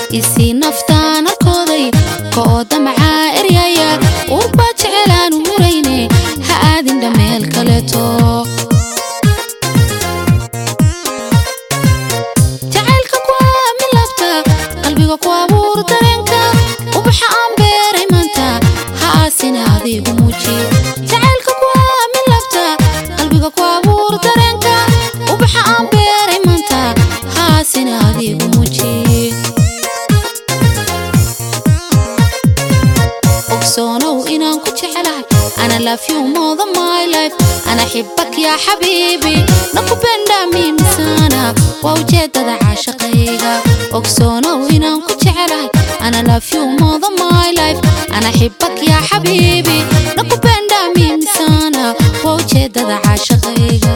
isii naftaan arkooday kooda macaa eryaya urbaa jecelaan hurayne ha aadin dhameel kaleeto jacaylka ku aamin labta qalbiga ku abuur dareenka ubaxa aan beeray maanta ha aasina adigu muuji jacaylka ku aamin labta qalbiga ku abuur dareenka ubaxa aan beeray maanta ha aasina adigu muuji ogsoonow inaan ku jecelahay ana love you more than my life ana xibak yaa xabiibi nakupenda mimi sana waa ujeedada caashaqayga ogsoonow inaan ku jecelahay ana love you more than my life ana xibak yaa xabiibi nakupenda mimi sana waa ujeedada caashaqayga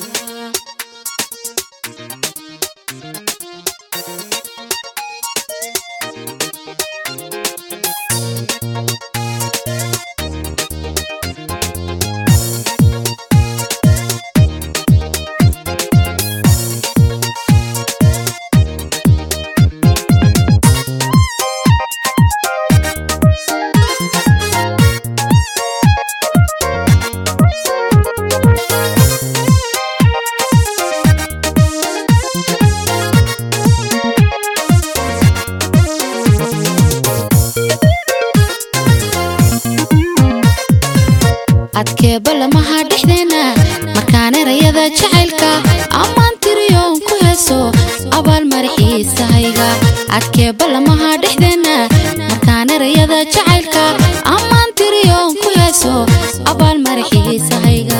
adkeeba lamaha dhexdeena markaan erayada jacaylka ammaan tiriyoon ku heeso abaal maraxiisahayga adkeeba lamaha dhexdeena markaan erayada jacaylka ammaan tiriyoon ku heeso abaal maraxiisahayga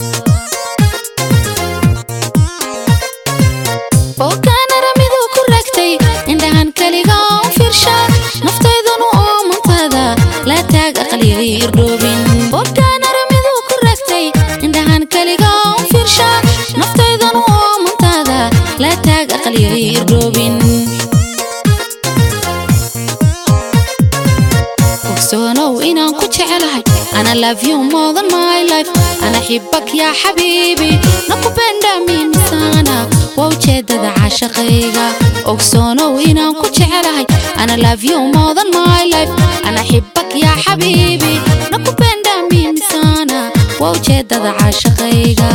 boogaanara miduu ku ragtay indhahan keliga u fiirsha naftaydanu oo mantaada la taag aqligay irdhoobin boogaanara miduu ku ragtay indhahan keliga u fiirsha naftaydanu oo mantaada la taag aqligay irdhoobin ogsoonow inaan ku jecelahay ana love you more than my life ana xibak yaa xabiibi nakupenda mimi sana waa ujeedada caashaqayga ogsoonow inaan ku jecelahay ana love you more than my life ana xibak yaa xabiibi nakupenda mimi sana waa ujeedada caashaqayga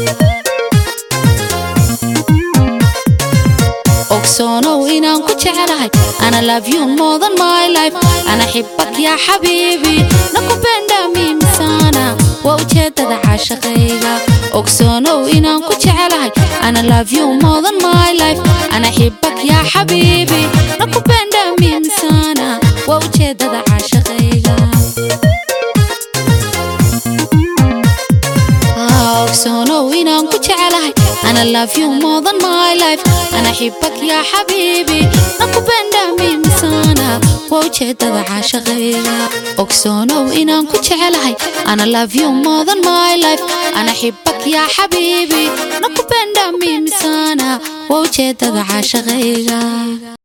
ogsoonow inaan ku jecelahay ana love you more than my life ana xibak yaa xabiibi nakupenda mimi sana waa ujeedada caashaqayga ogsoonow inaan ku jecelahay ana love you more than my life ana xibak yaa xabiibi nakupenda mimi sana waa ujeedada caashaqayga ogsoonow inaan ku jecelahay ana love you more than my life ana xibak yaa xabiibi nakupenda mimi sana waa ujeedada caashaqayga ogsoonow inaan ku jecelahay ana love you more than my life ana xibak yaa xabiibi nakupenda mimi sana waa ujeedada caashaqayga